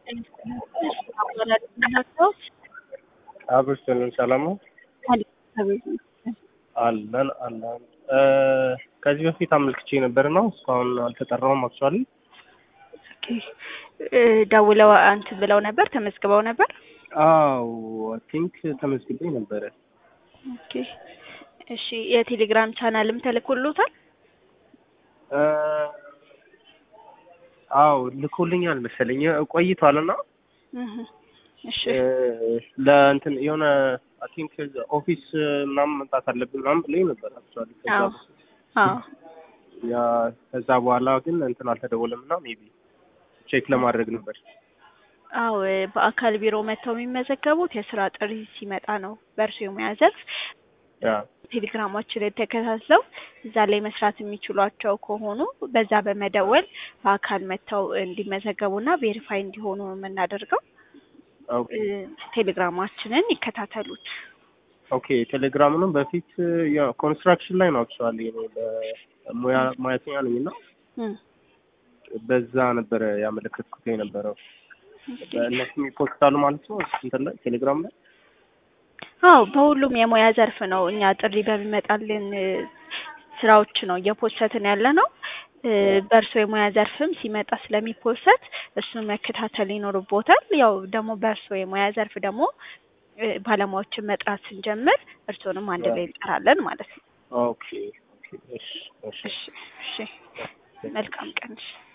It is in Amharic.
አብርሽልን ሰላም ነው አለን አለን። ከዚህ በፊት አመልክቼ ነበር ነው እስካሁን አልተጠራውም። አክቹዋሊ ደውለው እንትን ብለው ነበር ተመዝግበው ነበር። አዎ አይ ቲንክ ተመዝግቤ ነበረ። ኦኬ እሺ። የቴሌግራም ቻናልም ተልኮሎታል? አዎ ልኮልኛል መሰለኝ ቆይቷል እና እህ እሺ ለእንትን የሆነ አይ ቲንክ ኦፊስ ምናምን መምጣት አለብን ምናምን ብለኝ ነበር አክቹዋሊ አዎ አዎ ያ ከዛ በኋላ ግን እንትን አልተደወለም እና ሜቢ ቼክ ለማድረግ ነበር። አዎ በአካል ቢሮ መጥተው የሚመዘገቡት የስራ ጥሪ ሲመጣ ነው። በእርሱ የሙያ ዘርፍ ያ ቴሌግራማችንን ተከታትለው እዛ ላይ መስራት የሚችሏቸው ከሆኑ በዛ በመደወል በአካል መጥተው እንዲመዘገቡና ቬሪፋይ እንዲሆኑ ነው የምናደርገው። ኦኬ ቴሌግራማችንን ይከታተሉት። ኦኬ ቴሌግራምንም በፊት ያው ኮንስትራክሽን ላይ ነው አክቹዋሊ እኔ በሙያ ሙያተኛ ነኝ እና እም በዛ ነበረ ያመለከትኩት የነበረው። በእነሱ ይፖስታሉ ማለት ነው እንትን ላይ ቴሌግራም ላይ አዎ በሁሉም የሙያ ዘርፍ ነው እኛ ጥሪ በሚመጣልን ስራዎች ነው እየፖሰትን ያለ ነው። በእርሶ የሙያ ዘርፍም ሲመጣ ስለሚፖሰት እሱን መከታተል ይኖርቦታል። ያው ደግሞ በእርሶ የሙያ ዘርፍ ደግሞ ባለሙያዎችን መጥራት ስንጀምር እርሶንም አንድ ላይ እንጠራለን ማለት ነው። ኦኬ ኦኬ እሺ እሺ እሺ እሺ መልካም ቀን። እሺ